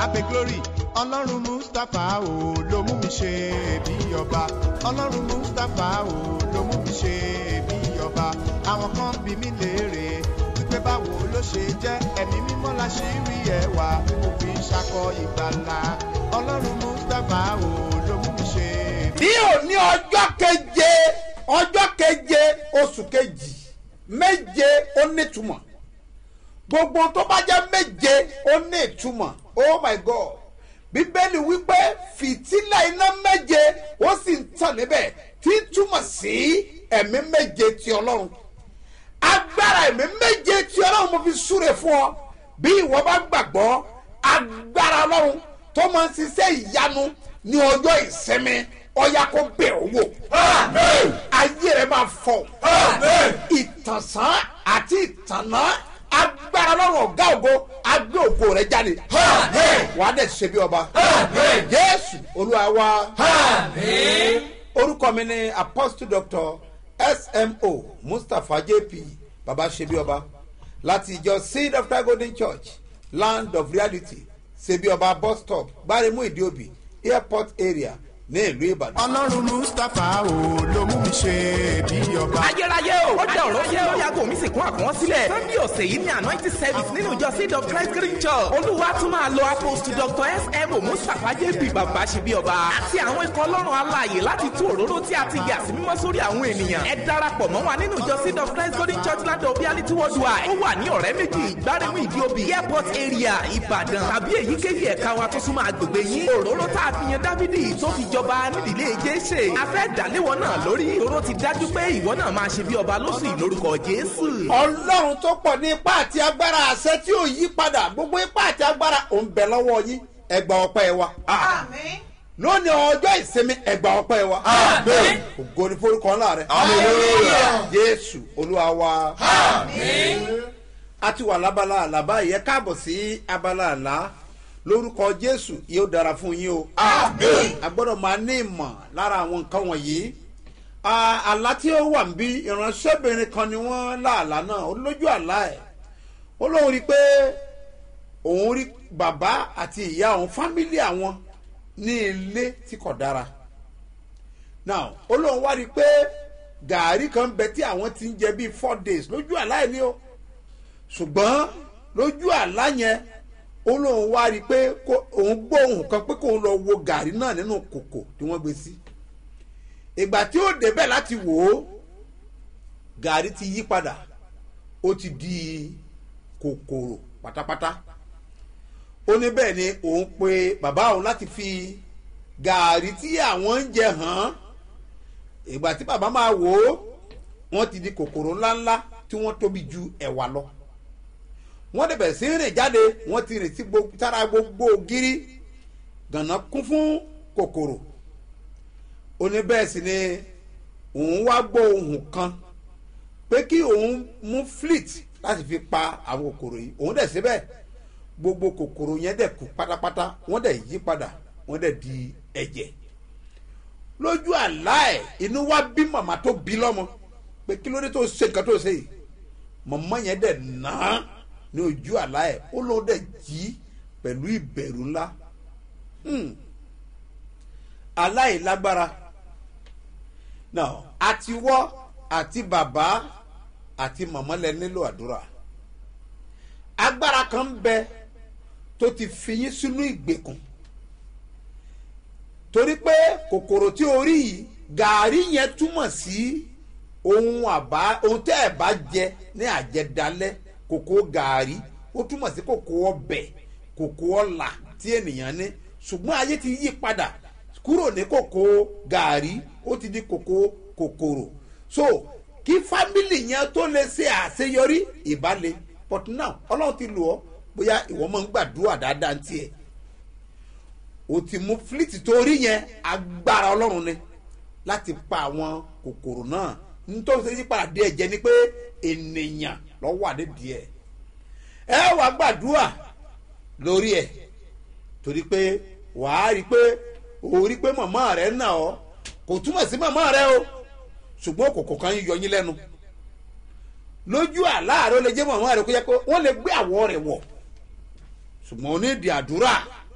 abe glory ọlọ́run mustapha o ló mú mi ṣe bí ọba ọlọ́run mustapha o ló mú mi ṣe bí ọba àwọn kan bí mi léèrè wípé báwo ló ṣe jẹ́ ẹ̀mí mímọ́ la ṣe rí ẹwà mo fi ṣakọ ìgbàlà ọlọ́run mustapha o ló mú mi ṣe bí òní ọjọ́ keje ọjọ́ keje oṣù kejì méje ó nítumọ̀ gbogbo tó bá jẹ́ méje ó ní ìtumọ̀ oh my god bíbélì wípé fìtílà iná méje ó sì ń tàn níbẹ̀ tí ń túmọ̀ sí ẹ̀mí méje ti ọlọ́run agbára ẹ̀mí méje tí ọlọ́run mo fi súre fún ọ bí ìwọ bá gbàgbọ́ agbára ọlọ́run tó máa ń ṣiṣẹ́ ìyanu ní ọjọ́ ìsinmi ọya kó bẹ̀ ọ́ wò. ayé rẹ̀ máa fọ̀. ìtànsán àti ìtànná agbára lọ́rùn ọ̀gá ògo agbé ògo rẹ̀ jáde. wàá dẹ̀ ṣe bí ọba. jésù olúwa wa. orúkọ mi ni apostle doctor smo mustapha jp baba ṣe bí ọba láti ìjọ seed of the golden church land of reality ṣe bí ọba bus stop gbáremú ìdíòbí airport area ní ìlú ìbàdàn. ọlọ́run mustapha o ló mú mi ṣe bí ọba. ayérayé o ó jẹ́ ọ̀rọ̀ yẹ́ lórí aago mi sì kún àkùnwọ́n sílẹ̀ sunday ọ̀sẹ̀ yìí ní anointing service nínú ìjọ seed of christ green church olúwa tún máa lo apostle dr sm mustapha jp bàbá ṣe bí ọba àti àwọn ikọ̀ ọlọ́run alààyè láti tú òróró tí a ti yà sí mímọ́ sórí àwọn ènìyàn ẹ darapọ̀ mọ́ wa nínú ìjọ seed of christ golden church land of reality worldwide ó wà ní ọ̀rẹ́ méjì gbáremú ìdíòbí airport area ìbàdàn tàbí èyíkéyìí ẹ̀ka wa tó súnmọ́ agbègbè yín òróró tá a fi yan dávidi tó fi jọba nídìílé jésè a fẹ́ dàléwọ́ náà lórí òróró ti dájú pé ìwọ náà máa ṣe bí ọba lóṣù yìí lórúkọ jésù. ọlọ́run tó pọ̀ ní ipá àti agbára àṣẹ tí ò yí padà gbogbo ipá àti agbára ò ń bẹ lọ́wọ́ yín ẹgbà ọpẹ́ wa. lónìí ọjọ́ ìsinmi ẹgbà ọpẹ́ wa. ògo ni forúkọ ńlá rẹ. jésù olúwa wa. a ti wà lábala àlàbá yẹ káàbọ̀ sí abala àlá lórúkọ jésù yóò dára fún yín o. a gbọ́dọ̀ máa ní ìmọ̀ lára àwọn nǹkan wọ̀nyí àlá tí ó wà níbí ìránṣẹ́bìnrin kan ni wọ́n láàlá náà ó lójú àlá ẹ̀ ó lóun rí i pé òun rí bàbá àti ìyá òun fámílì àwọn ní ilé tí kò dára now ó lóun wá rí i pé gàárì kan bẹ tí àwọn ti ń jẹ bíi four days lójú àlá ẹ̀ ni o ṣùgbọ́n lójú àlá yẹn ó lóun wá rí i pé òun gbọ́ ohun kan pé kóun lọ wo gàárì náà nínú kòkò tí wọ́n gbé sí. Si ìgbà tí ó débẹ̀ láti wò ó gàrí ti yí padà ó ti di kòkòrò pátápátá ó ní bẹ́ẹ̀ ni òun pe bàbá òun láti fi gàrí tí àwọn ń jẹ hàn ìgbà tí bàbá máa wò ó wọ́n ti di kòkòrò ńláńlá tí wọ́n tóbi ju ẹ̀wà lọ wọ́n dẹ̀bẹ̀ sí rìn jáde wọ́n ti rìn sí sára gbogbo ògiri gànà kún fún kòkòrò ó ní bẹ́ẹ̀ sì ni òun wá gbọ́ ohun kan pé kí òun mú fleet láti fi pa àwọn kòkòrò yìí òun dẹ̀ síbẹ̀ gbogbo kòkòrò yẹn dẹ̀ kú pátápátá wọ́n dẹ̀ yí padà wọ́n dẹ̀ di ẹ̀jẹ̀ lójú àlá ẹ̀ inú wá bí màmá tó bí lọ́mọ pé kí ló dé tó ṣe nǹkan tó ṣe yìí màmá yẹn dẹ̀ nà á ní ojú àlá ẹ̀ ó lóun dẹ̀ jí pẹ̀lú ìbẹ̀rù ńlá aláìlágbára now àti wọ́ àti bàbá àti màmá lẹ nílò àdúrà agbára kan ń bẹ tó ti fi yín sínú ìgbèkùn torí pé kòkòrò tí o rí yìí gàárì yẹn túmọ̀ sí ohun àbá ohun tẹ́ ẹ̀ bá jẹ ní àjẹdálẹ́ kòkó gàárì ó túmọ̀ sí kòkó ọbẹ̀ kòkó ọ̀là tí ènìyàn ní ṣùgbọ́n ayé ti yí padà kúrò ní kòkó gàárì ó ti di kòkó kòkòrò so kí fámìlì yẹn tó lè ṣe àṣeyọrí ìbálẹ̀ but now ọlọ́run ti lò ọ́ bóyá ìwọ máa ń gbàdúrà dáadáa ń tiẹ̀ o ti mú fílítì tó rí yẹn agbára ọlọ́run ni láti pa àwọn kòkòrò náà nítorí ṣe yípadà díẹ̀ jẹ́ ni pé ènìyàn lọ́wọ́ àdédìí ẹ̀ ẹ wàá gbàdúrà lórí ẹ̀ torí pé wàá rí i pé o rí pé màmá rẹ nà ọ kò túmọ̀ sí màmá rẹ o ṣùgbọ́n òkòkò kan yọ yín lẹ́nu lójú àláàrẹ ó lè jẹ́ màmá rẹ kó yẹ pé wọ́n lè gbé àwọ̀ rẹ̀ wọ̀ ṣùgbọ́n onídìí àdúrà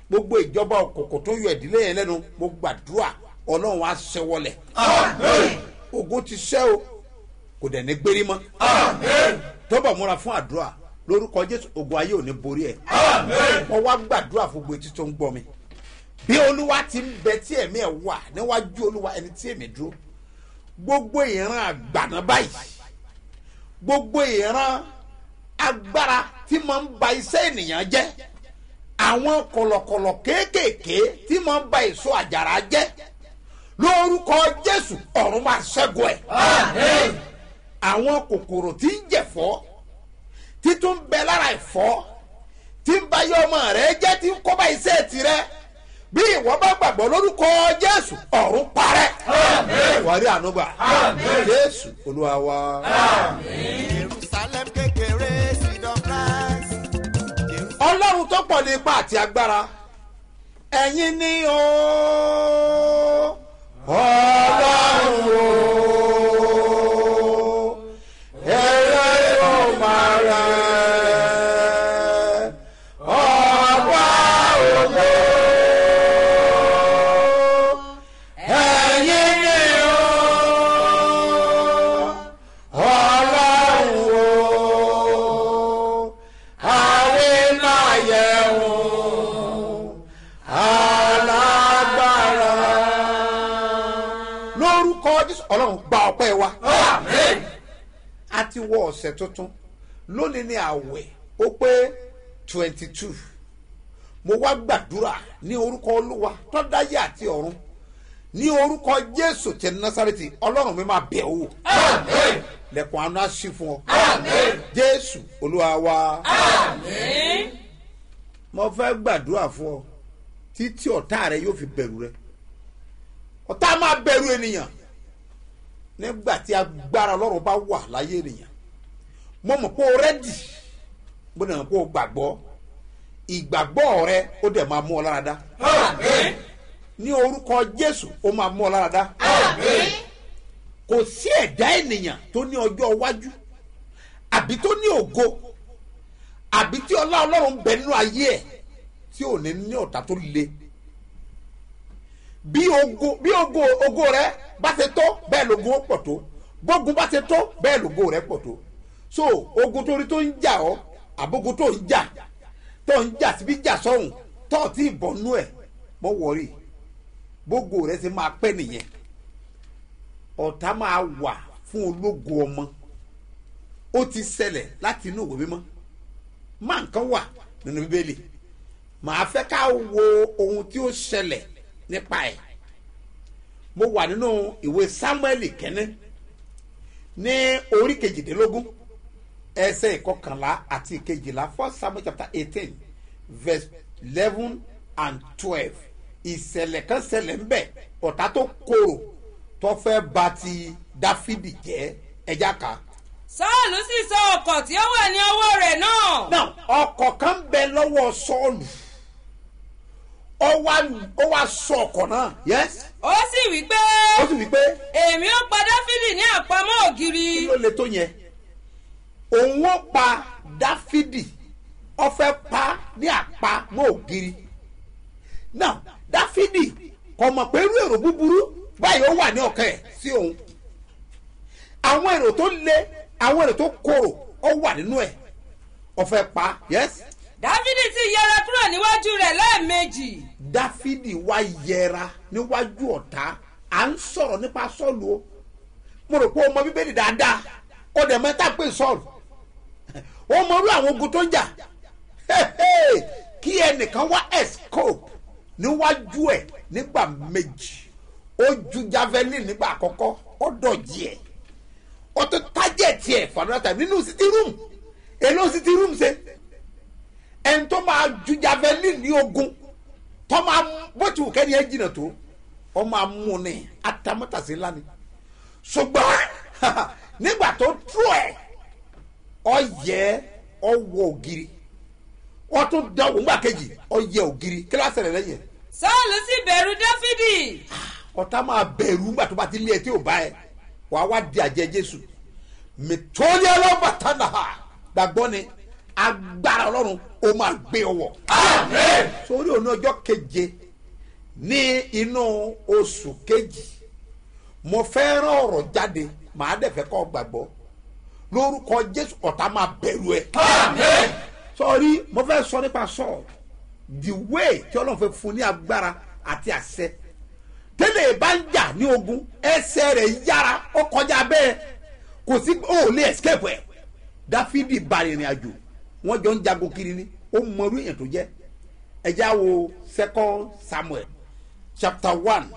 gbogbo ìjọba òkòkò tó yọ ìdílé yẹn lẹ́nu mo gbàdúrà ọlọ́run á ṣẹ́wọ́lẹ̀ ogun ti ṣẹ́ o kò dẹ̀ ní gbérí mọ́ tọ́bọ̀ múra fún àdúrà lórúkọ jésù ogun ayé ò ní borí ẹ̀ wọ́n wá gbàdúrà fún gbogbo etí tó ń gbọ́ mi bí olúwa ti ń bẹ tí ẹ̀mí ẹ̀ wà níwájú olúwa ẹni tí èmi dúró gbogbo ìran àgbàna báyìí gbogbo ìran agbára tí máa ń ba iṣẹ́ ènìyàn jẹ́ àwọn kọ̀lọ̀kọ̀lọ̀ kéékèèké tí máa ń ba èso àjàrà jẹ́ lórúkọ jésù ọ̀run máa ṣẹ́gun ẹ̀ àwọn kòkòrò tí ń jẹ̀fọ́ títún bẹ lára ẹ̀fọ́ tí ń bá yọ ọmọ rẹ jẹ́ tí ń kọ́ bá iṣẹ́ tirẹ̀ bí ìwọ bá gbàgbọ́ lórúkọ jésù ọ̀run parẹ́ wàrí ànúgbà jésù olúwa wa. jerusalem kékeré seed of christ. ọlọ́run tó pọ̀ ní ipa àti agbára ẹ̀yin ni o ọlọ́run o ẹ̀rẹ́ yóò máa rẹ̀ ọba ògo ẹ̀yin ni o ọlọ́run o àwímáyẹ̀wò alágbára. lórúkọ jésù ọlọ́run gba ọpẹ́ wa. a ti wọ ọ̀sẹ̀ tuntun lónìí ní àwẹ̀ ó pé twenty two mo wá gbàdúrà ní orúkọ olúwa tó dáyé àti ọ̀run ní orúkọ jésù tẹ násàrètì ọlọ́run mi máa bẹ̀ ọ́ lẹ́kùn àánú á sí fún ọ jésù olúwa wa mo fẹ́ gbàdúrà fún ọ títí ọ̀tá rẹ yóò fi bẹ̀rù rẹ ọ̀tá máa bẹ̀rù ènìyàn nígbà tí agbára ọlọ́run bá wà láyé ènìyàn mo mọ̀ pé o rẹ́dì mo dẹ̀ mọ̀ pé o gbàgbọ́ ìgbàgbọ́ rẹ ó dẹ̀ máa mú ọ lára dá ní orúkọ jésù ó máa mú ọ lára dá kò sí ẹ̀dá ènìyàn tó ní ọjọ́ iwájú àbí tó ní ògo àbí tí ọlá ọlọ́run ń bẹ nínú ayé ẹ̀ tí ò ní ní ọ̀tá tó le bí ogo bí ogo ogo rẹ bá ṣe tó bẹ́ẹ̀ lógun ó pọ̀ tó bógun bá ṣe tó bẹ́ẹ̀ lógo rẹ pọ̀ tó so ogun torí tó ń jà ọ́ àbógun tó ń jà tó ń jà síbi jà sọ́hùn tó ti bọ̀nú ẹ̀ mọ́ wọ̀rí bógo rẹ ṣe máa pẹ́ nìyẹn ọ̀tá máa wà fún ológo ọmọ ó ti ṣẹlẹ̀ láti inú ìwé mímọ́ máa nǹkan wà nínú bíbélì màá fẹ́ ká wo ohun tí ó ṣẹlẹ̀ nípa ẹ̀ mo wà nínú ìwé sámúẹ́lì kẹ́ní ní orí kejìdínlógún ẹsẹ̀ ìkọkànlá àti ìkejìlá first samuel chapter eighteen verse eleven and twelve ìṣẹ̀lẹ̀ kan ṣẹlẹ̀ ńbẹ̀ ọ̀tá tó korò tó fẹ́ ba ti dáfídì jẹ́ ẹja ká. sọ́ọ̀lù sì sọ ọkọ̀ tí ó wà ní ọwọ́ rẹ̀ náà. now ọkọ̀ kan bẹ lọ́wọ́ sọ́ọ̀lù ó wá ó wá sọ ọkọ̀ náà yes ó sì wí pé ó sì wí pé èmi ó pa dáfídì ní àpamọ́ ògiri. kí ló le tó yẹn òun ó pa dáfídì ó fẹ́ pa ní àpá mọ́ ògiri now dáfídì kò mọ̀ pé irú èrò búburú báyìí ó wà ní ọ̀kẹ́ ẹ̀ sí òun àwọn èrò tó le àwọn èrò tó korò ó wà nínú ẹ̀ ó fẹ́ pa yes dáfídì sì yẹra kúrò níwájú rẹ̀ lẹ́ẹ̀mejì. dáfídì wá yẹra níwájú ọ̀tá à ń sọ̀rọ̀ nípa sọ́ọ̀lù o mo rò pé o mọ bíbélì dáadáa ó dẹ̀ mẹ́ta pé sọ́ọ̀lù ó mọ irú àwọn ogun tó ń jà kí ẹnìkan wá escope níwájú ẹ̀ nígbà méjì ó ju javelin nígbà àkọ́kọ́ ó dọ̀jì ẹ̀ ó tún tájẹ̀tì ẹ̀ fanata nínú city room èlò city room ṣe ẹni tó máa ju javelin ní ogun tó máa bó ti wù kẹ́ni ẹ jìnnà tó ọ máa mú un ní atamátàsí ńlá ni ṣùgbọ́n nígbà tó tú ẹ̀ ọ yẹ ọ wọ ògiri wọ́n tún dánwò ńgbà kejì ọ yẹ ògiri kíláàsì rẹ̀ lẹ́yìn sọ́ọ̀lù sì bẹ̀rù dáfídì. ọ̀tá máa bẹ̀rù ńgbà tó bá ti lé ẹ tí ò bá ẹ wàá wá di àjẹ jésù mẹtọ́lẹ́ ọlọ́bàtà náà gbàgbọ́ ni agbára ọlọ́run ó máa gbé ọwọ́ sórí òun ọjọ́ keje ní inú oṣù kejì mo fẹ́ rán ọ̀rọ̀ jáde màá dẹ̀ fẹ́ kọ́ gbàgbọ́ lórúkọ jésù ọ̀tá máa bẹ̀rù ẹ̀ sọrí mo fẹ́ sọ nípa sọ́ọ̀ the way tí ọlọ́run fẹ́ fún ní agbára àti àṣẹ tẹ́lẹ̀ bá ń jà ní ogun ẹsẹ̀ rẹ̀ yára ó kọjá bẹ́ẹ̀ kò sí ó lè escape ẹ̀ dáfídì bá ìrìn àjò wọ́n jọ ń jagun kiri ni ó mọrú èèyàn tó jẹ́ ẹjẹ́ wo second samuel chapter one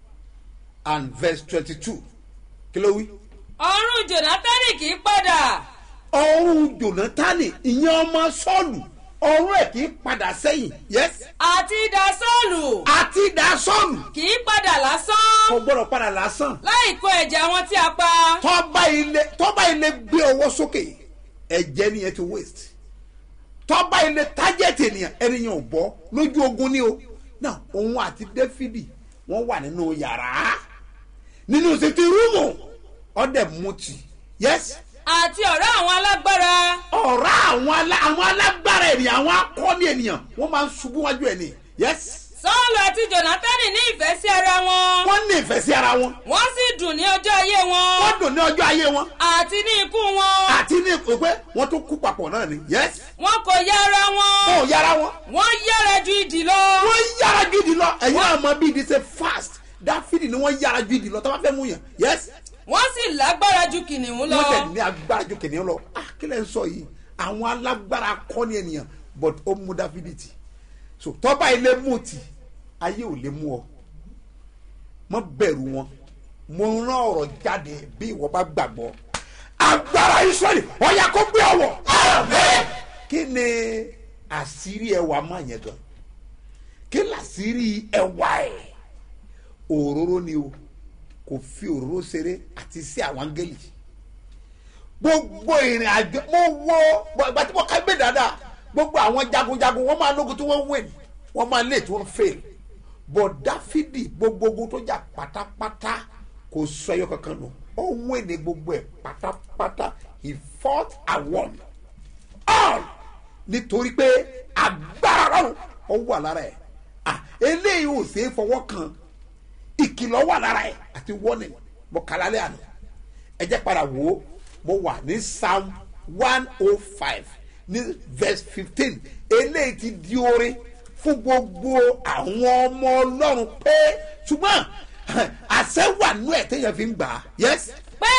and verse twenty-two kí ló wí. ọrùn jonathan kì í padà ọrùn jonathan ìyẹn ọmọ sọ́ọ̀lù ọrùn ẹ̀ kì í padà sẹ́yìn yes àti idà sọ́ọ̀lù àti ìdá sọ́ọ̀lù kì í padà lásán kò gbọ́dọ̀ padà lásán láì kó ẹ̀jẹ̀ àwọn tí a pa tọ́ba ilé tọ́ba ilé gbé ọwọ́ sókè ẹ̀jẹ̀ nìyẹn ti waste tọ́ba ilé tájẹ̀tì ènìyàn ẹnìyàn ò bọ́ lójú ogun ni o náà òun àti dáfídì wọ́n wà nínú yàrá nínú sètì rúmù ọ̀dẹ̀ mutì yes àti ọ̀rẹ́ àwọn alágbára ọ̀rá àwọn alá- àwọn alágbára ènìyàn àwọn akọni ènìyàn wọ́n máa ń ṣubú wájú ẹ̀ ni yes sọ́ọ̀lù àti jonathan ní ìfẹ́ sí ara wọn wọ́n ní ìfẹ́ sí ara wọn wọ́n sì dùn ní ọjọ́ ayé wọn wọ́n dùn ní ọjọ́ ayé wọn àti ní ikú wọn àti ní ìpè wọ́n tún kú papọ̀ náà ni yes wọn kò yá ara wọn wọn ò yára wọn wọ́n yára ju ìdì lọ wọ́n yára ju ìdí lọ ẹ̀yin náà mọ bí ìdí ṣe fast dáfídì ni wọ́n yára ju ìdí lọ tó bá fẹ́ mú yàn yes wọ́n sì lágbára ju kìnìún lọ wọ́n tẹ̀ ní agbára ju kìnìún lọ ah kí lẹ̀ ń sọ yìí àwọn alágbára kọ́ni ènìyàn but ó mú dáfídì tì so tọ́ba ilé mú tì ayé ò lè mú ọ mọ bẹ̀rù wọn mo rán ọ̀rọ̀ jáde bí ìwọ bá gbàgbọ́ agbára israẹli ọ̀yà kó gbé ọwọ́ kí ni àṣírí ẹwà máa yẹn gan kí làṣírí ẹwà ẹ̀ òróró ni o kò fi òróró ṣeré àti sí àwọn áńgẹ́lì gbogbo ìrìn àjò mo wo ìgbà tí mo ká gbé dáadáa gbogbo àwọn jagunjagun wọn máa lógun tí wọn win wọn máa lé tí wọn fail but dáfídì gbogbo ogun tó jà pátápátá kò sọ ẹyọ kankan nù ó win ní gbogbo ẹ pátápátá he fought and won all nítorí pé agbára lọ́rùn ó wà lára ẹ̀ ah eléyìí ò ṣeé fọwọ́ kan ìkìlọ̀ wà lára ẹ̀ àti warning mo kà lálẹ́ àná ẹ jẹ́ padà wò ó mo wà ní psalm one oh five ní verse fifteen eléyìí ti di orin fún gbogbo àwọn ọmọ ọlọ́run pé ṣùgbọ́n àṣẹ wà nú ẹ̀ téèyàn fi ń gbà á yes pé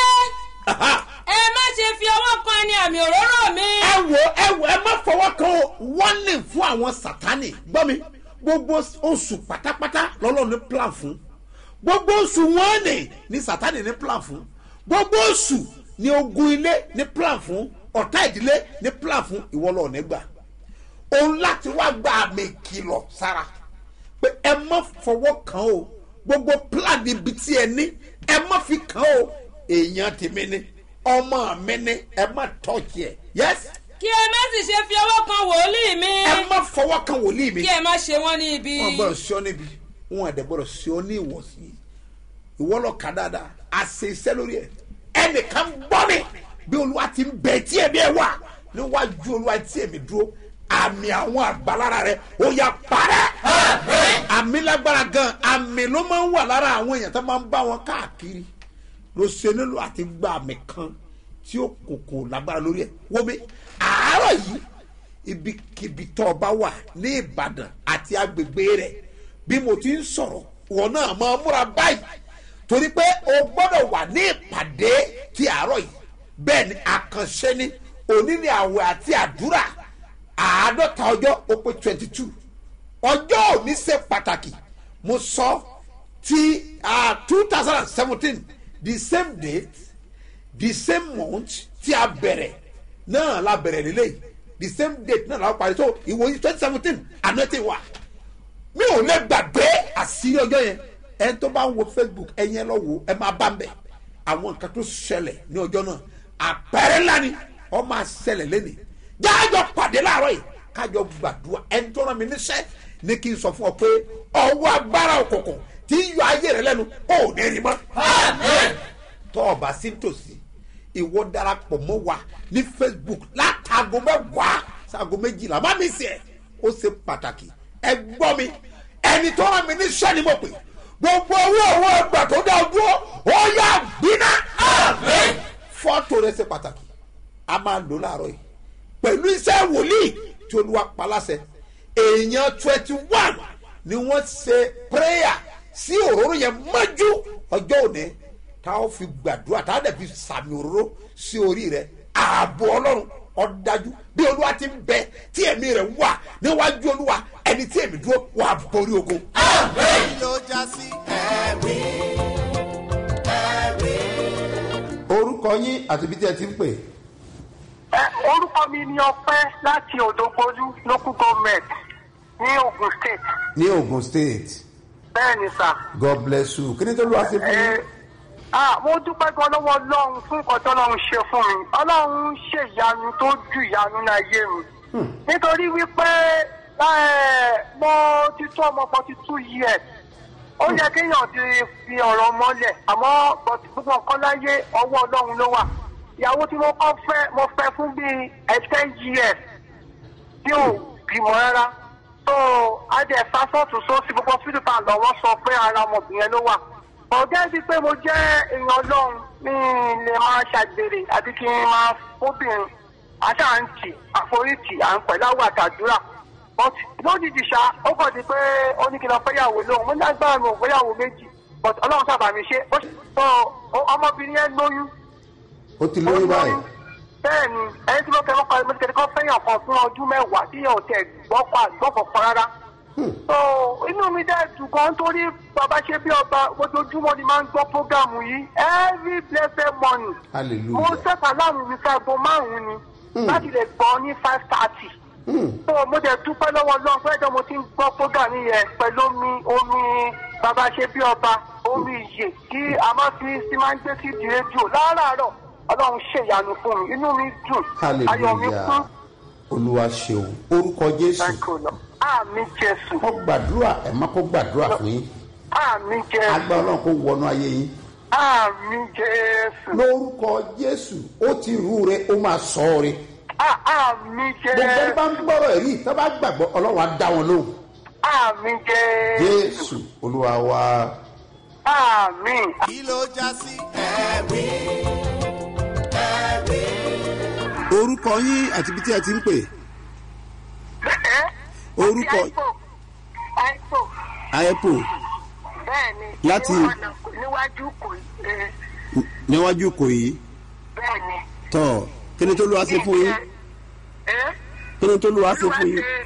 ẹ má ṣe fi ọwọ́ kan ẹni àmì òróró mi ẹ wò ẹ wò ẹ má fọwọ́ kan o warning fún àwọn sátani gbọ́ mi gbogbo oṣù pátápátá lọ́lọ́run ní plan fún gbogbo oṣù wọn ní ní sátani ní plan fún gbogbo oṣù ní ogun ilé ní plan fún ọ̀tá ìdílé ní plan fún ìwọlọ́ nígbà òun láti wá gba àmì ìkìlọ̀ sára pé ẹ má fọwọ́ kan o gbogbo plan ibi tí ẹ ní ẹ má fi kan o èèyàn tèmi ni ọmọ mi ni ẹ má tọ́jú ẹ yes kí ẹ má sì ṣe fi ọwọ́ kan wòlíì mi ẹ má fọwọ́ kan wòlíì mi kí ẹ má ṣe wọ́n ní ibi wọn gbọdọ̀ sí ọ níbi wọn àdẹ gbọdọ̀ sí ọ ní ìwọ̀sí ìwọ lọ kà dáadáa a ṣe iṣẹ́ lórí ẹ ẹnìkan gbọ́ mi bí olúwa ti ń bẹ tí ẹ̀mí ẹ wà níwájú olúwa tí ẹ̀mí dúró àmì àwọn àgbàlára rẹ ó yà parẹ́ àmì lágbára gan àmì ló máa ń wà lára àwọn èèyàn tó máa ń bá wọn káàkiri ló ṣe nílò àti gba àmì kan tí ó kòkò lágbára lórí ẹ wọ́n mi àárọ̀ yìí ibikíbi tó o bá wà ní ìbàdàn àti agbègbè rẹ bí mo ti ń sọ̀rọ̀ wọn náà máa múra báyìí torí pé o gbọ́dọ̀ wà ní ìpàdé ti àárọ̀ yìí bẹ́ẹ̀ ni àkànṣe ni òní ni àwẹ̀ àti àdúrà àádọ́ta ọjọ́ ó pé twenty two ọjọ́ òní ṣe pàtàkì mo sọ ti two thousand and seventeen the same date the same month tí a bẹ̀rẹ̀ náà la bẹ̀rẹ̀ lélẹ́yìí the same date náà la parí so ìwòye twenty seventeen àná ti wà mi ò lè gbàgbé àṣírí ọjọ́ yẹn ẹni tó bá ń wo facebook ẹ̀yin ẹ lọ wo ẹ máa bá ń bẹ̀ àwọn nǹkan tó ṣẹlẹ̀ ní ọjọ́ náà àpẹẹrẹ ńlá ni ọ máa ṣẹlẹ̀ lẹ́nìí jájọ pàdé láàárọ̀ yìí kájọ gbàdúrà ẹni tó rán mi níṣẹ́ ní kí n sọ fún ọ pé ọwọ́ agbára òkùnkùn tí ń yọ ayé rẹ lẹ́nu ó ní rí mọ́ tọ́ ọba sí tòsí ìwọ darapọ̀ mọ́ wa ní facebook látago mẹ́wàá sago méjìlá má mi sí ẹ ó ṣe pàtàkì ẹ gbọ́ mi ẹni tó rán mi ní sẹ́ni mo pè gbogbo owó owó ẹgbà tó dá dúró ó yà gbiná fọ́tò rẹ ṣe pàtàkì a máa lò láàárọ̀ yìí pẹ̀lú iṣẹ́ wòlíì tí olúwa paláṣẹ èèyàn twenty one ni wọ́n ṣe prayer sí òróró yẹn mọ́jú ọjọ́ òní tá a fi gbàdúrà tá a dẹ̀ fi sàmì òróró sí orí rẹ ààbò ọlọ́run ọ̀dájú bí olúwa ti ń bẹ tí ẹ̀mí rẹ̀ wà níwájú olúwa ẹni tí èmi dúró wà borí ogun. kí ló já sí ẹ̀rí ẹ̀rí. orúkọ yín àti ibi tí ẹ ti ń pè. Ẹ, orúkọ mi ni ọpẹ láti òdògbólú local government ní ogun state ní ogun state bẹ́ẹ̀ ni sà. god bless you kí ni tó lọ́wọ́ sí fún Ẹ, yín. ah, mo dúpẹ́ gan lọ́wọ́ ọlọ́run fún nǹkan tó ọlọ́run ṣe fún mi ọlọ́run ṣe ìyanu tó ju ìyanu náà yé mi nítorí wípé ẹ, mo ti tó ọmọ forty two years ó yẹ kéèyàn ti fi ọ̀rọ̀ mọ́lẹ̀ àmọ́ but gbogbo nǹkan láyé ọwọ́ ọlọ́run ló wà ìyàwó tí mo kọ́ fẹ́ mo fẹ́ fún bíi ten years tí ò bímọ rárá tó adé fásitì sósì gbogbo fílípà lọ́wọ́ sọ pé ara ọmọbìnrin yẹn ló wà ọ̀gá bíi pé mo jẹ́ èèyàn ọlọ́run mi lè máa ṣàgbèrè àbí kí n máa fóbìnrin àṣàǹtì àforítì à ń pẹ̀lú àwọn àtàdúrà but lójijì ṣá ó kàn di pé ó ní kí n lọ fẹ́yàwó lóhùn mo ní agbára mi ò fẹ́yàwó méjì but ọlọ́run sábà mi ṣe ó ṣe tó ọmọbìnrin yẹn lóyún ó ti lóyún báyìí. bẹ́ẹ̀ ni ẹni tí mo kẹ́ kọ́ mo ti kẹ́ kọ́ fẹ́yàn kan fún ọdún mẹ́wàá tí yóò tẹ̀ gbọ́kọ̀ àgbọ̀kọ̀ kan rárá. so inú mi dẹ́ dùn gan torí bàbá ṣe bí ọba ojoojúmọ́ ni máa ń gbọ́ prógámù yìí every blessed morning. mo hallelujah. sẹ́pà láàrún mi sáàgó márùn-ún ni láti lè gbọ́ ní five thirty. so mo dẹ̀ dúpẹ́ lọ́wọ́ lọ́wọ́ fẹ́jọ́ mo ti ń gbọ́ prógámù yẹn pẹ̀lú omi omi bàbá ṣe bí ọba omi ìyè tí a máa fi sí máa ń gbé sí di rédíò láràárọ̀ ọlọ́run ṣèyanu fún mi inú mi dùn ayọ̀ mi kún hallelujah. olúwa ṣeun orúkọ jésù. ẹ̀kọ́ lọ. àmì jésù kó gbàdúrà ẹ̀ má kó gbàdúrà fún yín. àmì jésù agbá ọlọ́run kó wọnú ayé yín. àmì jésù lórúkọ jésù ó ti rú re ó máa sọ ọ re. à- àmì gbogbo ẹni jésù bá ń gbọ́rọ̀ èyí tó bá gbàgbọ́ ọlọ́run á dá wọn lóhùn. àmì jésù jésù olúwa wa. àmì. kí ló já sí ẹ̀rí ẹ̀rí. orúkọ yín àti ibi tí ẹ ti ń pè. Orúkọ- àìpò àìpò ayepo bẹ́ẹ̀ ni Láti- ní ọ̀nà kò- níwájú kò ẹ, níwájú kò yìí bẹ́ẹ̀ ni. tọ kí ni tó lù wá sí fún yín Ẹ? kí ni tó lù wá sí Olúwa fún yín. ṣe-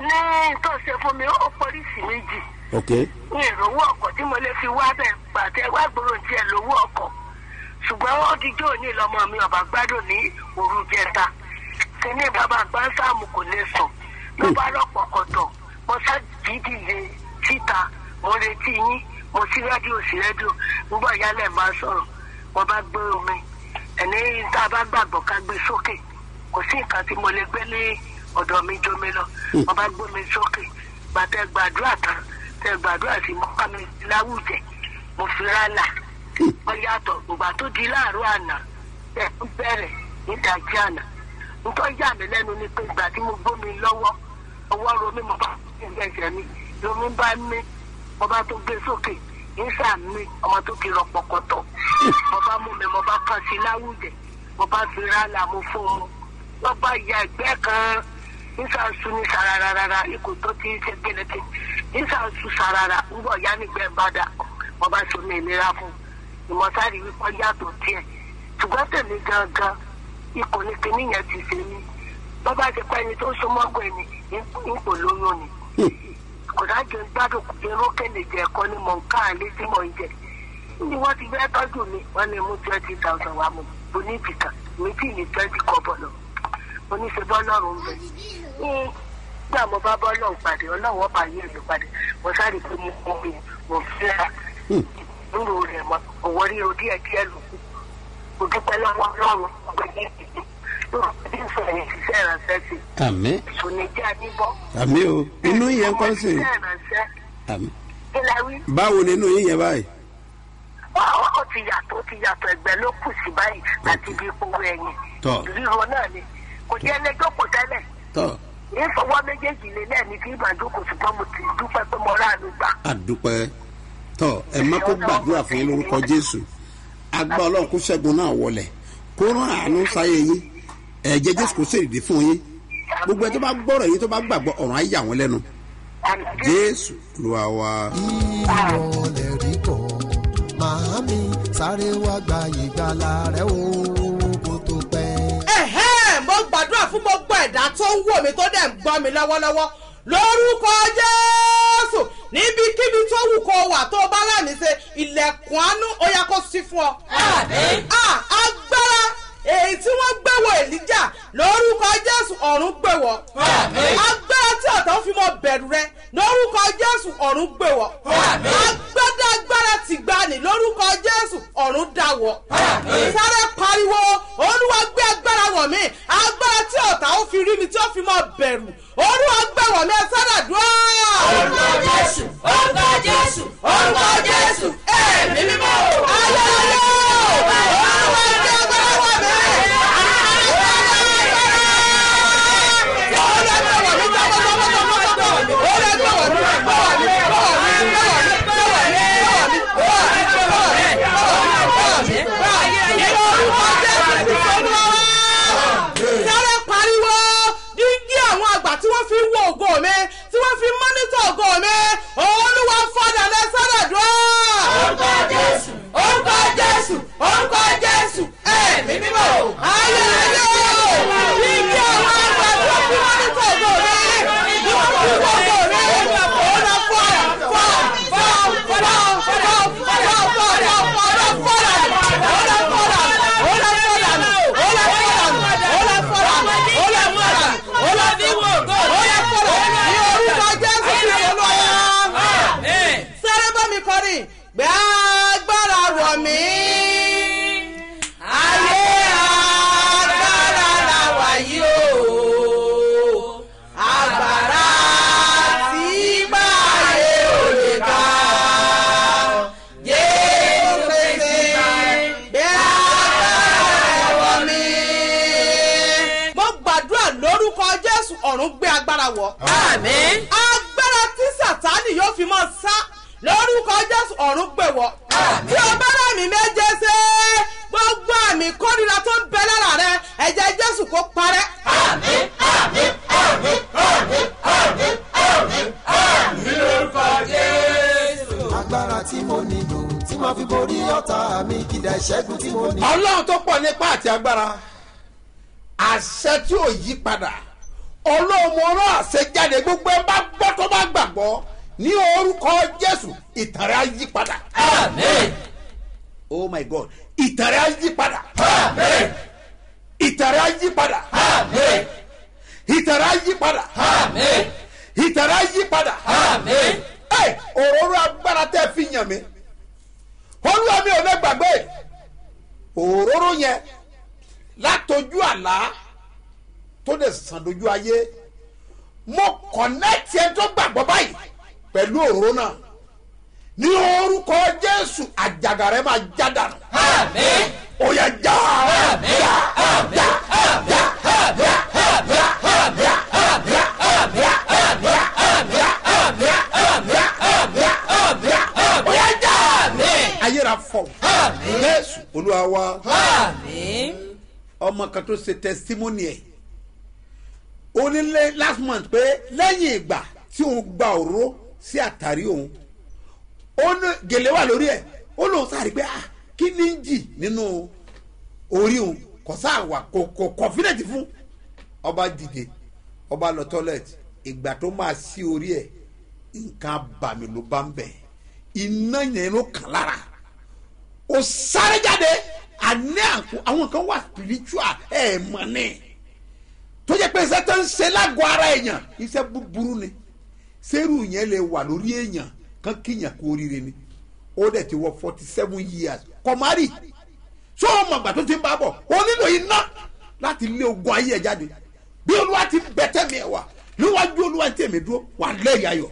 ní tó ṣe fún mi ó pọ́lísì méjì. ok ní ìrówó ọkọ̀ tí mo lè fi wá bẹ̀ gbàtẹ́ wá gbòòrò tiẹ̀ lówó ọkọ̀ ṣùgbọ́n ó ti jó ní ìlọmọ mi ọ̀bà gbádùn ní òru jẹta ṣe ní bàbá gbáǹsàmù kò lè sùn ló bá rọ̀pọ̀ kọ̀tọ̀ mo ṣàdídìye síta mo retí yín mo sí rédíò sí rédíò nígbà yálẹ̀ máa sọ̀rọ̀ mo bá gbé omi ẹni tá a bá gbàgbọ́ ká gbé sókè kò sí nǹkan tí mo lè gbé ní ọ̀dọ̀ mi jómi lọ mo bá gbé mi sókè gbàtẹ́ gbàdúrà tán tẹ gbàdúrà sí mọ́ká mi láwùjẹ mo fi rálà wọ́n yàtọ̀ ìgbà tó di láàárọ̀ àná ẹ̀ ń bẹ̀rẹ̀ nídàjí àná nítorí yà mí lẹ́nu ni pé ìgbà tí mo gbómi lọ́wọ́ ọwọ́ romi mo bá ẹgbẹ́ ẹ̀jẹ̀ mi lomi bá mí mo bá tó gbé sókè nísà mi ọmọ tó kiri ọ̀pọ̀kọ̀tọ̀ mo bá mú mi mo bá kàn sí láwùjẹ mo bá fi rálà mo fún un wọ́n bá ya ẹgbẹ́ kan nísà sun ní sararara ikú tó ti ṣe gẹ́lẹ́tì nísà sun sarara ń bọ̀ yá nígbẹ́ bàdà mo bá so mi ìlera fún ìmọ̀sáàrí wípé yàtọ̀ díẹ̀ ṣùgbọ́n tèmi gangan ikùn ní kinní yẹn ti ṣe mí bọ́ bá ti pẹ́ ni tó so mọ́gbọ́ ẹni ipò lóyún ni kò dájú gbádùn irun kéde jẹ ẹ̀kọ́ ni mò ń ká àlé tí mò ń jẹ ní wọ́n ti fẹ́ tọ́jú mi wọ́n ní mú twenty thousand wá mu mo ní ìbìkà mi tí ní twenty kọ́bọ̀ lọ mo ní ṣe bọ́ lọ́rùn ń bẹ ní gbà mo bá bọ́ lọ́rùn pàdé ọlọ́run ọba yìí ló pàdé mo sáré pé mo mọ mi mo fẹ́ ra nínú rẹ̀ mọ́ òwò rí o díẹ̀ díẹ̀ lò kù mo dúpẹ́ lọ́wọ́ ọlọ́run pẹ̀lú ìdíje lóòrùn tí ń sọ̀rọ̀ ìṣiṣẹ́ ìrànṣẹ́ sí àmì ìṣòníjà níbọ̀ àmì o inú yẹn kọ́ sí ìṣiṣẹ́ ìrànṣẹ́ àmì. kí la wí. báwo ni inú yín yẹn báyìí. Ó- ó ti yàtọ̀ ó ti yàtọ̀ ẹgbẹ́ ló kù sí báyìí àti ibi ìpòwò ẹ̀yìn Tọ́. ríro náà ni kò jẹ́ ẹlẹ́jọ́ kò tẹ́lẹ̀ tọ́ ní fọwọ́ méjèèjì lé lẹ́ẹ̀ni kí ìbàdókò ṣùgbọ́n mo ti dúpẹ́ pé mo ráàánú gbà. àdúpẹ́ tọ́ ẹ má kó gbàdúrà fún yín lórúkọ jésù agbá ọlọ́run kó ṣẹ́gun náà wọlé kó rán àánú sáyé yín ẹ̀jẹ̀ jésù kó ṣèdí fún yín gbogbo ẹ tó bá gbọ́rọ̀ yín tó bá gbàgbọ́ ọ̀run á yà wọ́n lẹ́nu Àmì jésù ló wá wá. ìwọ lè rí kọ́ màámi sáré wá gba ìgbàlà rẹ o kó tó pẹ́. ẹ̀hẹ́n mo gbàdúrà fún gbogbo ẹ̀dá tó ń wò mí tó dẹ̀ ń gbọ́ mi lọ́wọ́lọ́wọ́ lórúkọ jésù níbikíbi tó wù kó wà tó bá lámì ṣe ilẹ̀kùn àánú ó yá kó sí fún ọ. Àmín. Ah, agbára èyí tí wọ́n gbẹ̀wò èlíjà lórúkọ jésù ọ̀run gbẹ̀wọ̀. Àmín. agbára tí ọ̀tá ń fi mọ bẹ̀rù rẹ lórúkọ jésù ọ̀run gbẹ̀wọ̀. Àmín. agbádá agbára ti gbani lórúkọ jésù ọ̀run dàwọ̀. Àmín. sáré pariwo olúwa gbé agbára wọ̀ mí agbára tí ọ̀tá ó fi rí mi tí ó fi mọ bẹ̀rù olúwa gbé wọ̀ mí ẹ sára dùn. orúkọ jésù orúkọ jésù orúkọ jésù ẹ̀mí mímọ́. ayẹyẹ olúwa gbé agbára wọ̀ mí. sáré pariwo dígí àwọn àgbà tí wọ́n fi ń wo ògo mi tí wọ́n fi ń mọ́nítọ̀ ògo mi olúwa fọdà lẹ sáré dùn. orúkọ jésù orúkọ jésù orúkọ jésù ẹ̀mí mímọ́. ayé ayé dígí àwọn àgbà tí wọ́n fi ń mọ́nítọ̀ ògo mi tí wọ́n fi ń wo ògo mi olúwa fọdà fọdà fọdà fọdà fọdà fọdà fọdà fọdà fọdà fọdà olúwa fọdà olúwa fọdà olúwa fọdà olúwa fọdà olúwa fi wo ògo olúwa fọdà ní orúkọ jésù kristu olúwa sáré bá mi kọrin gbé agbára wọ̀ mí. ayé agbára la wà yìí o agbára tí bá ayé ò lè ká jésù pèsè gbé agbára wọ̀ mí. mo gbàdúrà lórúkọ jésù ọ̀run gbé agbára wọ̀ àmín. agbára tí sàtánì yóò fi mọ sá lórúkọ jésù ọ̀run gbè wọ́. tí o bá rà mí méje ṣe gbogbo àmì kórìíra tó ń bẹ lára rẹ ẹ̀jẹ̀ jésù kó parẹ́. àmín àmín àmín àmín àmín àmín àmín lórúkọ jésù. agbára tí mo nílò tí màá fi borí ọ̀tá mi kìdá ìṣẹ́gun tí mo ní. ọlọ́run tó pọ̀ nípa àti agbára àṣẹ tí ò yí padà ọlọ́run ọ̀rọ̀ àṣẹ jáde gbogbo ẹ bá gbọ́ tó bá gbàgbọ́ ní orúkọ jésù ìtàn rẹ̀ á yí padà. àmín oh my god ìtàn rẹ̀ á yí padà. àmín ìtàn rẹ̀ á yí padà. àmín ìtàn rẹ̀ á yí padà. àmín ìtàn rẹ̀ á yí padà. àmín. ẹ òróró agbára tẹ́ fi yàn mí olúwa mi ò lè gbàgbé òróró yẹn látọjú àlá tó lè sàn dojú ayé mo kọ̀nẹ́tì ẹ tó gbàgbọ́ báyìí pẹ̀lú òróró náà ní orúkọ jésù àjàgà rẹ máa já dànù àmín ó yẹ já àmín já àmín já àmín àmín àmín àmín àmín àmín àmín àmín àmín àmín àmín àmín ó yẹ já àmín ayéra fọ jésù olúwa wa àmín. ọmọ kan tó ṣe testimony ẹ ó ní lé- last month pé lẹ́yìn ìgbà tí òun gba òróró sí àtàrí òun ó ní gèlè wà lórí ẹ ó lóun sáré pé ah kí ni ń jì nínú orí òun kò sáà wà kò kò confident fún ọba dìde ọba lọ toilet ìgbà tó máa sí orí ẹ nǹkan abàmì ló bá ń bẹ iná yẹn ló kàn lára ó sáré jáde àní àǹkó àwọn kan wà spiritual ẹ mọ ní tó jẹ pé iṣẹ́ tó ń ṣe lágọ̀ọ́ ara èèyàn iṣẹ́ búburú ni sẹ́rù yẹn lè wà lórí èèyàn kan kíyàn kú oríire ni ó dẹ̀ ti wọ forty seven years kọ̀márì tó o mọ̀gbà tó ti ń bá bọ̀ ó nílò iná láti lé ogun ayé ẹ̀ jáde bí olúwa ti bẹ̀tẹ̀ mi ẹ̀ wà níwájú olúwa tí èmi dúró wà lẹ́yìn ayọ̀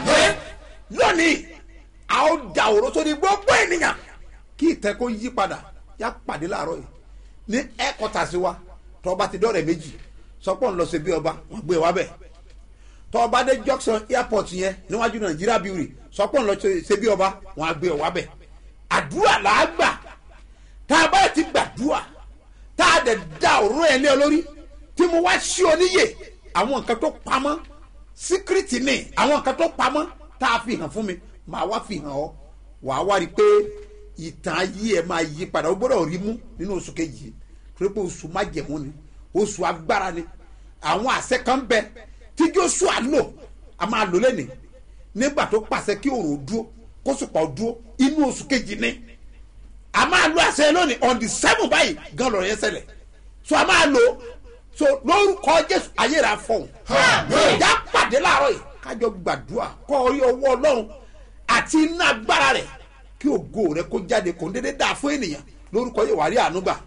lónìí a ó da òró sórí gbogbo ènìyàn kí ìtẹ́ kó yí padà yá pàdé láàárọ̀ yìí ní ẹ̀kọ́ta sí wa tọ́ba ti dọ́rẹ̀ méjì sọpọ̀ ń lọ sí bí ọba wọ́n gbé wa bẹ̀ tọ́ ọba dé junction airport yẹn níwájú nàìjíríà bíi rè sọpọ̀ ń lọ sí bí ọba wọ́n á gbé wa bẹ̀ àdúrà là á gbà tá a bá ti gbàdúrà tá a dẹ̀ da òróró yẹn lé ọ lórí tí mo wá sí ọ níyè àwọn nǹkan tó pamọ́ síkírìtì ni àwọn nǹkan tó pamọ́ tá a fi hàn fún mi màá wá fi hàn ọ wàá wá rí i pé ìtàn ayé ẹ máa yí padà ó gbọ́dọ̀ rí mú nínú oṣù kejì yìí torí pé oṣù májẹ̀mú ni oṣù agbára ni àwọn àṣẹ kan bẹ tí joshua lò a máa lò lẹ́nìí nígbà tó pàṣẹ kí òrò dúró kó sùpà dúró inú oṣù kejì ni a máa lo àṣẹ lónìí on the seven báyìí gan lọ́rọ̀ yẹn ṣẹlẹ̀ so a máa lo so lórúkọ jésù ayé rà fọhùn ìjà pàdé láàárọ̀ yìí kájọ gbàdúrà kọ́ orí ọwọ́ ọlọ́run àti iná agbára rẹ̀ kí ògo rẹ̀ kó jáde kò ń dédé dáa fún ènìyàn lórúkọ yìí wàá rí àánú gbà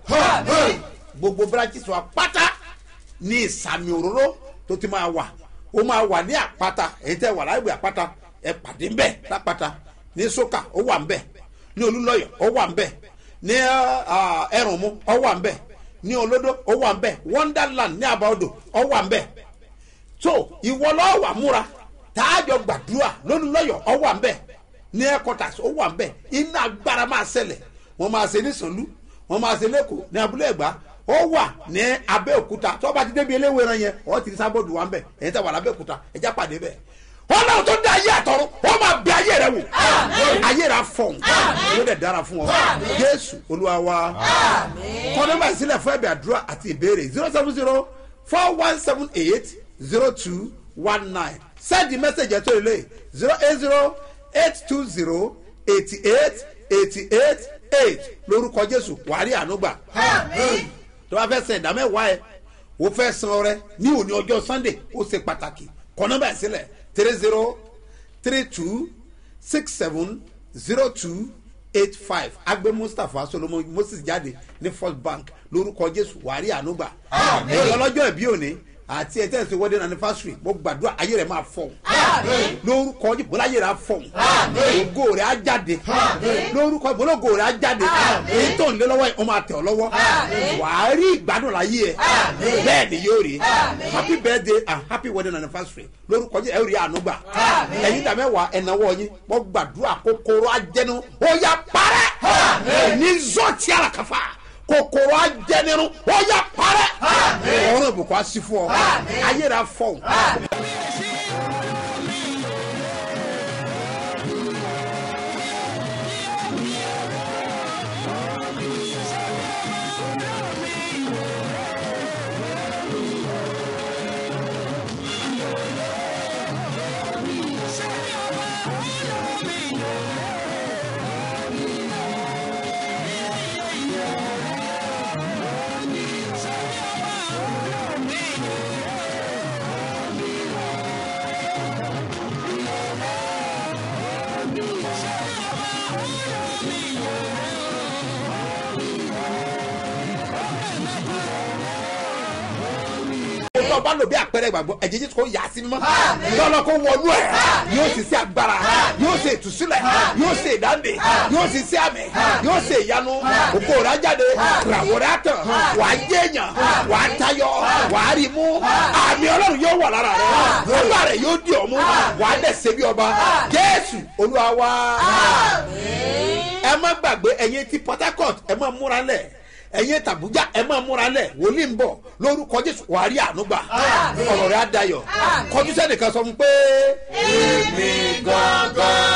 gbogbo branches wa pátá ní ìsàmì òróró tó ti máa wà ó máa wà ní àpáta èyí tẹ́ wà láìpẹ́ àpáta ẹ pàdé ń bẹ̀ lápáta ní sókà ó wà ń bẹ̀ ní olúlọ́yọ̀ ó wà ń bẹ̀ ní ẹrùnmú ó wà ń bẹ̀ ní olódó ó wà ń bẹ̀ wonderland ní àbáodò ó wà ń bẹ̀ so ìwọ lọ́wọ́ wà múra tààjọ gbàdúrà lólúlọ́yọ̀ ó wà ń bẹ̀ ní headquarters ó wà ń bẹ̀ iná agbára máa ṣẹlẹ̀ wọ́n máa ṣe ní sànlú wọ́n máa ṣe lẹ́kọ̀ọ́ ní abúlé ẹ̀gbá ó wà ní abẹ́òkúta tó bá ti débi eléwé ran yẹn ọ̀ ti ní sábọ́ọ̀dù wa ń bẹ̀ ẹ̀yìn tẹ̀ wà lábẹ́òkúta ẹ̀já pàdé bẹ́ẹ̀ wọn náà tó dá ayé àtọrọ wọn máa bẹ ayé rẹ wò ayé rẹ afọhùn yóò dẹ dára fún ọ jésù olúwa wa kọ́nọ́mà ìsílẹ̀ fún ẹ̀bẹ̀ àdúrà àti ìbéèrè zero seven zero four one seven eight zero two one nine send the message ẹ̀ tó lè zero eight zero eight two zero eighty eight eighty eight eight lórúkọ jésù wàhálì ànúgbà tó bá fẹ́ san ìdámẹ́wàá ẹ̀ o fẹ́ san ọrẹ ní òní ọjọ́ sunday ó ṣe pàtàkì kọ́nọ́mà ìsílẹ̀ three zero three two six seven zero two eight five agbe mustapha solomon moses jáde ní first bank lórúkọ jésù wàrí ànúgbà èyí ọlọ́jọ́ ìbí òní àti ẹ̀ tẹ́sí wedding anniversary mo gbàdúrà ayé rẹ̀ máa fọ̀ lórúkọ jésù bọ́lá ayé rẹ̀ á fọ̀ ògo rẹ̀ á jáde lórúkọ bọ́lá ògo rẹ̀ á jáde èyí tó ń lé lọ́wọ́ yìí wọ́n máa tẹ̀ ọ́ lọ́wọ́ wàá rí ìgbádùn láyé ẹ̀ bẹ́ẹ̀ ni yóò rí happy birthday and happy wedding anniversary lórúkọ jésù ẹ̀ rí ànúgbà ẹ̀yin dàmẹ́wàá ẹ̀náwó yín mo gbàdúrà kòkòrò ajẹnu ó yá parẹ́ ní zọ́ọ̀tì àràkàfà kòkòrò ajẹnirun ó yá parẹ́ ọ̀run ìbùkún á sí fún ọ ayé rẹ̀ á fọ̀ tó o bá lò bí àpẹẹrẹ ìgbàgbọ́ ẹ̀jẹ̀ jésù kò yà á sí mímọ́ lọ́lọ́ kó wọnú ẹ̀ yóò sì sí agbára yóò sì ìtúsílẹ̀ yóò sì ìdáǹdè yóò sì sí àmì yóò sì ìyanu òkò rẹ̀ á jáde ràwọ̀ rẹ̀ á tàn wà á jẹ́ èèyàn wà á tayọ wà á rí mú àmì ọlọ́run yóò wà lára rẹ̀ ọgbà rẹ̀ yóò di ọ̀mú wà á dẹ̀ ṣe bí ọba jésù olúwa wa ẹ má gbàgbé ẹ̀yin ti port harcourt ẹ má múra lẹ̀ ẹ̀yin tàbújá ẹ máa múra lẹ̀ wòlíì ń bọ̀ lórúkọ jésù wàá rí ànúgbà ọ̀rọ̀ rẹ̀ á dayọ̀ kọjú sẹ́nìkan sọ fún pé. èmi gangan